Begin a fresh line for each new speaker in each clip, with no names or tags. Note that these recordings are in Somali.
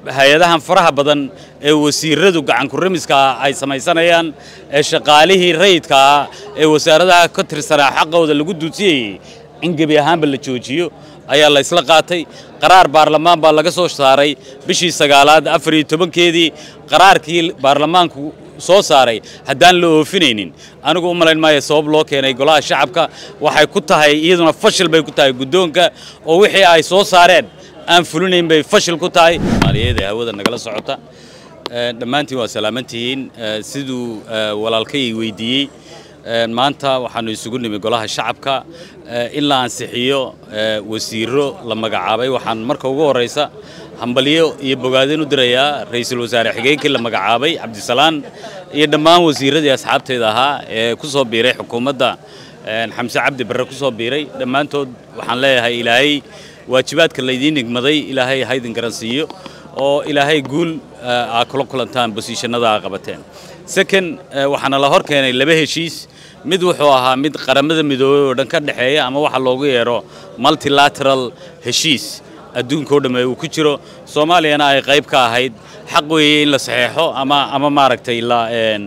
hay-adahan faraha badan ee wasiiradu gacankuramiska ay samaysanayaan ee shaqaalihii rayidkaa ee wasaaradaha ka tirsanaa xaqooda lagu duudsiyayey in gebi ahaanba la joojiyo ayaa la isla qaatay qaraar baarlamaan baa laga soo saaray bishii sagaalaad afar iyo tobankeedii qaraarkii baarlamaanku soo saaray haddaan la oofinaynin anigu u malayn maayo sabab loo keenay golaha shacabka waxay ku tahay iyaduna fashil bay ku tahay guddoonka oo wixii ay soo saareen aan fulinayn bay fashil ku tahay maaliyaed ee hawada nagala socota dhammaantiin waa salaamantihiin siduu walaalkay weydiiyey maanta waxaanu isugu nimi golaha shacabka in la ansixiyo wasiiro la magacaabay waxaan marka ugu horraysa hambalyo iyo bogaadin u dirayaa ra'iisul wasaare xigeenkii la magacaabay cabdisalaan iyo dhammaan wasiiradii asxaabteeda ahaa ee ku soo biiray xukuumadda xamse cabdi barre ku soo biiray dhammaantood waxaan leeyahay ilaahay waajibaadka laydiin nigmaday ilaahay haydin garansiiyo oo ilaahay guul aa kula kulantaan bosiishanada aa qabateen second waxaana la hor keenay laba heshiis mid wuxuu ahaa mid qaramada midoobey oo dhan ka dhexeeya ama waxa loogu yeero multilateral heshiis adduunkao dhamme uu ku jiro soomaaliyana ay qayb ka ahayd xaq weeye in la saxeexo ama ama maaragtay la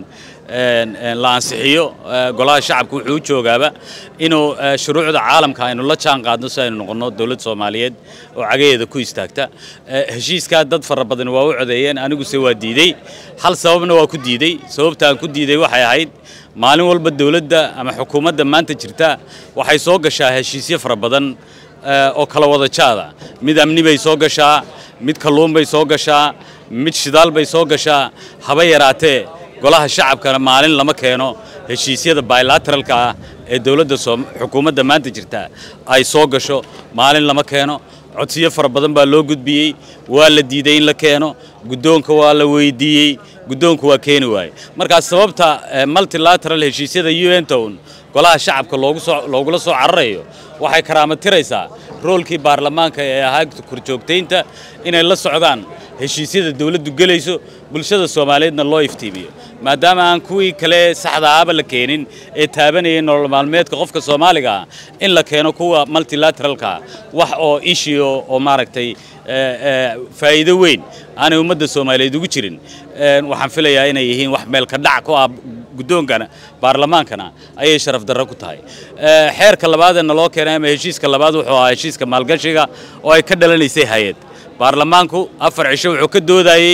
la ansixiyo golaha shacabka wuxuu u joogaaba inuu shuruucda caalamka aynu la jaan qaadno si aynu noqonno dowlad soomaaliyeed oo cagaheeda ku istaagta heshiiskaa dad fara badan waa u codeeyeen aniguse waa diidey hal sababna waa ku diidey sababta aan ku diiday waxay ahayd maalin walba dowladda ama xukuumadda maanta jirta waxay soo gashaa heshiisyo fara badan oo kala wada jaada mid amni bay soo gashaa mid kalluun bay soo gashaa mid shidaal bay soo gashaa haba yaraatee golaha shacabkana maalin lama keeno heshiisyada bilateralka ah ee dowladda xukuumadda maanta jirta ay soo gasho maalin lama keeno codsiyo fara badan baa loo gudbiyey waa la diiday in la keeno guddoonka waa la weydiiyey guddoonku waa keeni waaye markaas sababta multilateral heshiisyada u n town golaha shacabka loogula soo cararayo waxay karaamatiraysaa roolkii baarlamaanka ee ahaa korjoogtaynta inay la socdaan heshiisyada dawladdu gelayso bulshada soomaaliyeedna loo iftiimiyo maadaama aan kuwii kale saxda ahaba la keenin ee taabanayay nolol maalmeedka qofka soomaaliga ah in la keeno kuwa multilateralka wax oo ishio oo maaragtay faa'iido weyn aanay ummadda soomaaliyeed ugu jirin waxaan filayaa inay yihiin wax meel ka dhac ku ah guddoonkana baarlamaankana ayay sharaf darro ku tahay xeerka labaad ee naloo keenay ama heshiiska labaad wuxuu ahaa heshiiska maalgashiga oo ay ka dhalanaysay hay-ad baarlamaanku afar cisho wuxuu ka doodayey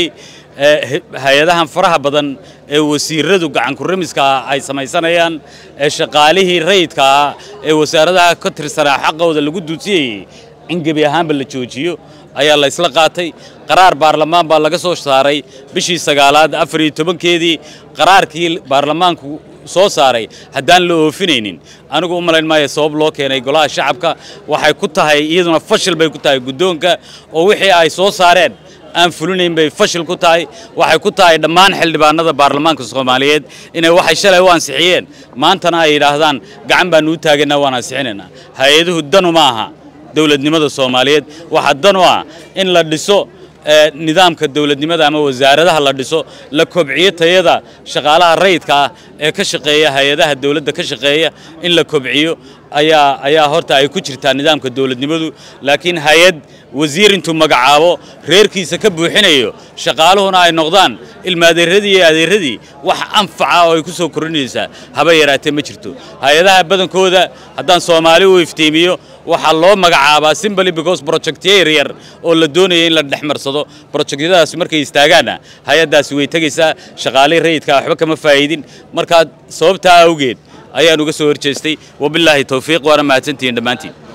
hay-adahan faraha badan ee wasiiradu gacankuramiska ay samaysanayaan ee shaqaalihii rayidkaa ee wasaaradaha ka tirsanaa xaqooda lagu duudsiyayey in gebi ahaanba la joojiyo ayaa la isla qaatay qaraar baarlamaan baa laga soo saaray bishii sagaalaad afar iyo tobankeedii qaraarkii baarlamaanku soo saaray haddaan la oofinaynin anigu u malayn maayo sabab loo keenay golaha shacabka waxay ku tahay iyaduna fashil bay ku tahay guddoonka oo wixii ay soo saareen aan fulinayn bay fashil ku tahay waxay ku tahay dhammaan xildhibaanada baarlamaanka soomaaliyeed inay waxay shalay u ansixiyeen maantana ay yidhaahdaan gacan baanu u taagannaa waan ansixinaynaa hay-aduhu danu ma aha dowladnimada soomaaliyeed waxaa dan u ah in la dhiso nidaamka dowladnimada ama wasaaradaha la dhiso la kobciyo tayada shaqaalaha rayidka ah ee ka shaqeeya hay-adaha dowladda ka shaqeeya in la kobciyo ayaa ayaa horta ay ku jirtaa nidaamka dowladnimadu laakiin hay-ad wasiir intuu magacaabo reerkiisa ka buuxinayo shaqaaluhuna ay noqdaan ilmaadeeradii iyo adeeradii wax anfaca oo ay ku soo kordhinaysaa haba yaraatee ma jirto hay-adaha badankooda haddaan soomaali u iftiimiyo waxaa loo magacaabaa simbly because projectyo yaryar oo la doonaya in la dhex marsado projectyadaasi markay istaagaanna hay-addaasi way tegaysaa shaqaalihii rayidkaa waxba kama faa'iidin markaa sababtaa awgeed ayaan uga soo horjeestay wabilaahi towfiiq waana mahadsantihiin dhammaantiin